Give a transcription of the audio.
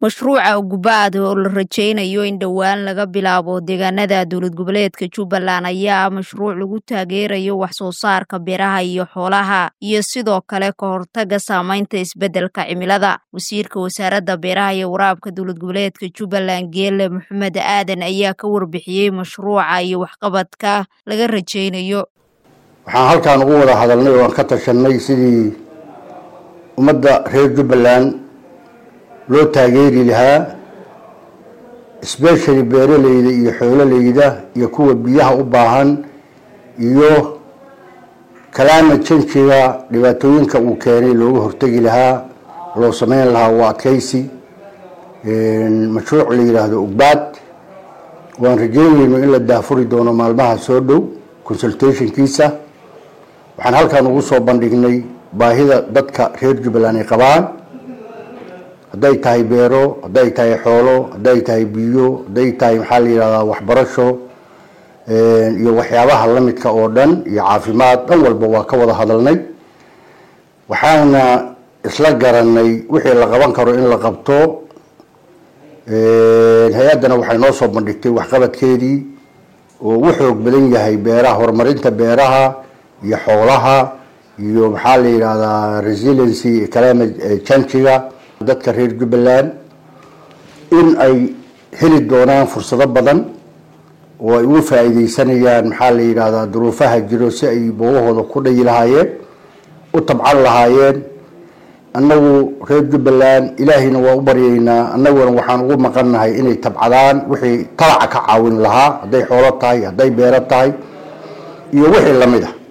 Mashruuca Ugubaad oo la rajeynayo in dhowaan laga bilaabo deegaanada dowlad goboleedka Jubbaland ayaa ah mashruuc lagu taageerayo wax soo saarka beeraha iyo xoolaha iyo sidoo kale ka hortagga saameynta isbeddelka cimilada. Wasiirka Wasaaradda Beeraha iyo Waraabka Dowlad Goboleedka Jubbaland Geele Maxamed Aadan ayaa ka warbixiyey mashruuca iyo waxqabadka laga rajeynayo. waxaan halkaan ugu wada hadalnay oo aan ka tashanay sidii ummadda reer jubbaland loo taageeri lahaa especially beeraleyda iyo xoololeyda iyo kuwa biyaha u baahan iyo climate change-ga dhibaatooyinka uu keenay looga hortegi lahaa loo sameyn lahaa waa adkeysi mashruuc la yidhaahdo ugbaad waan rajeynayno in la daafuri doono maalmaha soo dhow consultationkiisa waxaan halkaan ugu soo bandhignay baahida dadka reer jubbaland ay qabaan hadday tahay beero hadday tahay xoolo hadday tahay biyo hadday tahay maxaa la yidhahdaa waxbarasho iyo waxyaabaha lamidka oo dhan iyo caafimaad dhan walba waa ka wada hadalnay waxaana isla garanay wixii la qaban karo in la qabto hay-addana waxay noo soo bandhigtay waxqabadkeedii oo u xoog badan yahay beeraha horumarinta beeraha iyo xoolaha iyo maxaa la yidhahdaa resiliency climate change-ga dadka reer jubbaland in ay heli doonaan fursado badan oo ay uga faa-iideysanayaan maxaa la yidhahdaa duruufaha jiro si ay boogahooda ku dhayi lahaayeen u tabcan lahaayeen annagu reer jubbaland ilaahayna waa u baryaynaa annaguna waxaan ugu maqannahay inay tabcadaan wixii talaca ka caawin lahaa hadday xoolo tahay hadday beero tahay iyo wixii lamid ah